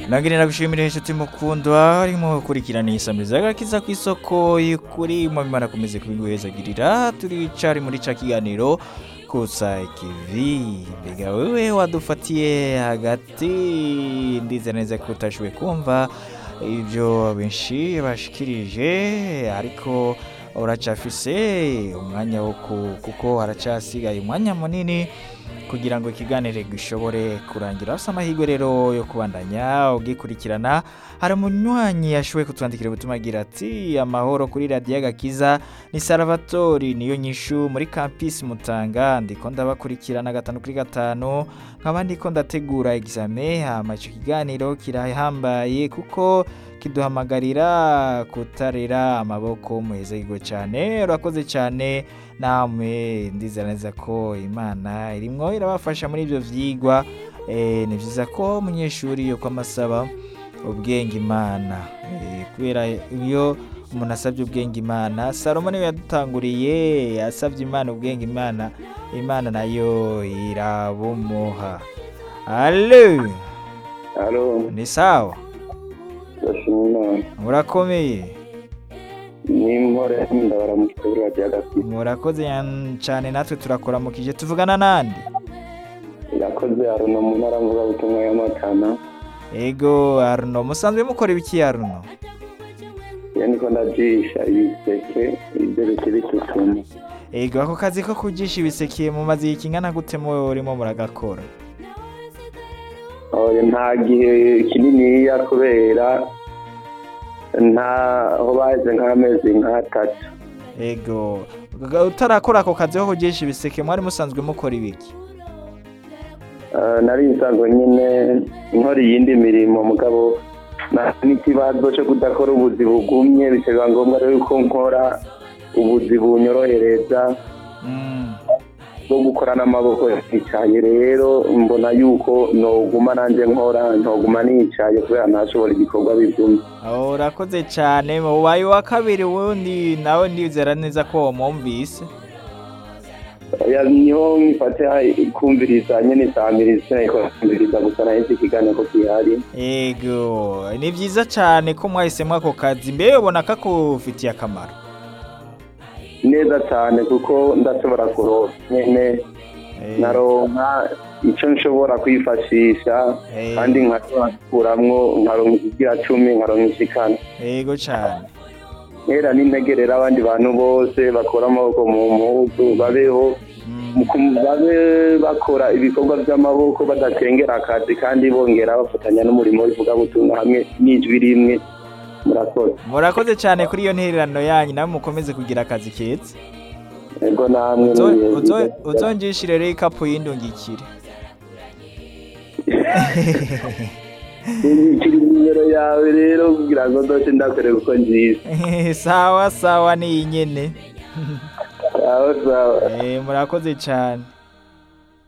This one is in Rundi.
nagire nagushimire inshuti mukundwa arimo gukurikirana isamiriza agakiza ku isoko y'ukuri mu imana akomeze kubiguhezagirira turicari muri ca kiganiro kusa ikivi mbega wewe wadufatiye hagati ndize neza ko utashoboye kumva ibyo benshi bashikirije ariko uracafise umwanya wo ku- kuko haracasigaye umwanya munini kugira ngo ikiganiro gishobore kurangira asa amahirwe rero yo kubandanya ugikurikirana hari umunywanyi yashoboye kutwandikira ubutumwa agira ati amahoro kuri radiyo agakiza ni salvatori niyo nyishu muri kampisi mutanga ndiko ndabakurikirana gatanu kuri gatanu nkaba ndiko ndategura egizame hama ico kiganiro kirahambaye kuko kiduhamagarira kutarera amaboko muhezagirwe cyane urakoze cyane namwe ndizera neza ko imana irimwo irabafasha muri ibyo vyigwa eh, ni vyiza ko umunyeshuri yuko amasaba ubwenge imana Eh, kubera iyo umuntu asabye ubwenge imana salomo niwe yadutanguriye yasabye imana ubwenge imana imana nayo irabumuha alo Halo, ni sawa ndashimira murakomeye ni mpore ndabara mu kitabura rya gafite murakoze yan- cyane natwe turakuramukije tuvugana nande yakoze haruno mu ntara mvugabutumwa y'amatana ego aruno musanzwe mukora ibiki aruno iyo niko ndajisha ibiseke ibyo bikiri tutuma ego ako kazi ko kugisha ibisekiye mu mazi kingana gute muwe urimo muragakora oya nta gihe kininiya kubera ntaho baheze nk'amezi nk'atatu ego Ga- utarakora ako kazi ko kugisha ibiseke mwari musanzwe mukora ibiki Eh, nari nsanzwe nyine nkora iyindi mirimo mugabo na- n'ikibazo cyo kudakora ubuzi bugumye bikaba ngombwa rero ko nkora ubuzi bunyorohereza Mm, bwo gukora n'amaboko yicaye rero mbona yuko noguma nanjye nkora ntoguma nicaye kubera ntashobora ibikorwa bigumye aho urakoze cyane ubaye uwa kabiri wundi nawe ndizera neza ko wamwumvise Oya, niho mfate kumviriza nyine isamiriza ariko kumviriza gusa nahise ikiganiro ko gihari ego ni byiza cyane ko mwahisemo ako kazi mbe ubona kakufitiye akamaro neza cyane kuko ndashobora kuronka nyine Eh, naronka icyo nshobora kwifashisha Eh. kandi nkakuramwo nkaronka ikigira cumi nkaronka ishikana ego cyane nkera n'integerera abandi bantu bose bakora amaboko mu mpuzu babeho Mm, mu kum- babe bakora ibikorwa by'amaboko badatengera akazi kandi bongera bafatanya n'umurimo w'ivugabutumwa hamwe n'ijwi rimwe murakoze murakoze cyane kuri iyo ntererano yanyu nawe mukomeze kugira akazi keza ego namwe Uzo- mubihe uzo- byiza. uzongishire rero ikapu y'indungikire Nzikira nimero yawe rero kugira ngo ndoce ndakore kuko nziza sawa sawa ni iyi nyene sawa sawa Eh, murakoze cyane